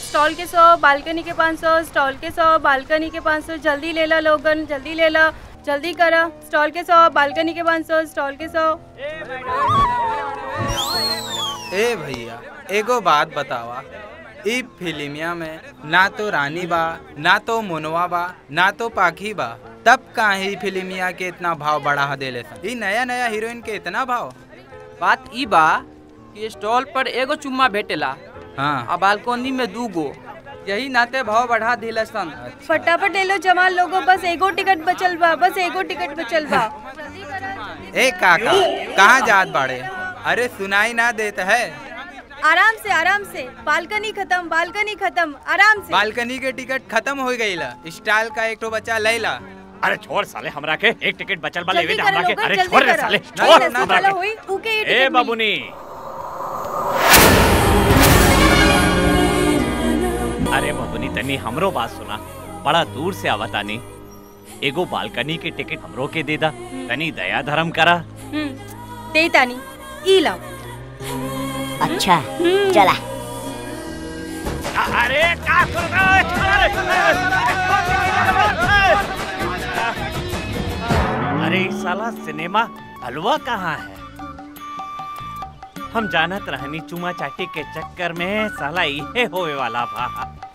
Stall के सौ balcony के पाँच सौ स्टॉल के सौ बालकनी के पाँच सौ जल्दी ले ला लोगन जल्दी ले ला जल्दी करा स्टॉल के सौ बालकनी के पाँच सौ स्टॉल के सौ ए भैया एगो बात बतावा ई फिल्मिया में ना तो रानी बा ना तो मुनवा बा ना तो पाखी बा तब काहे फिल्मिया के इतना भाव बढ़ा देले सन ई नया नया हीरोइन के इतना भाव बात ई बा कि स्टॉल पर एगो चुम्मा भेटेला हाँ आ बालकोनी में दू गो यही नाते भाव बढ़ा दिला सन फटाफट ले लो जवान लोगों बस एगो टिकट बचल बा बस एगो टिकट बचल बा जल्दी करा जल्दी ए काका कहाँ जात बाड़े अरे सुनाई ना देता है आराम से आराम से बालकनी खत्म बालकनी खत्म आराम से बालकनी के टिकट खत्म हो गई ला स्टाइल का एक तो बच्चा लैला अरे छोड़ साले हमरा के एक टिकट बचल बा जल्दी लेवे दे करा हमरा के लोगन अरे जल्दी छोड़ रे करा साले नहीं, छोड़ नहीं, हमरा चलो के हुई उके ये ए टिकट मिली। बाबूनी अरे बाबूनी तनी हमरो बात सुना बड़ा दूर से आवतानी एगो बालकनी के टिकट हमरो के दे दा तनी दया धर्म करा हम्म, दे तानी ई लाओ अच्छा हम्म, चला अ- अरे का कर अरे ई साला सिनेमा हलवा कहाँ है हम जानत रहनी चुमा चाटी के चक्कर में साला इहे होए वाला बा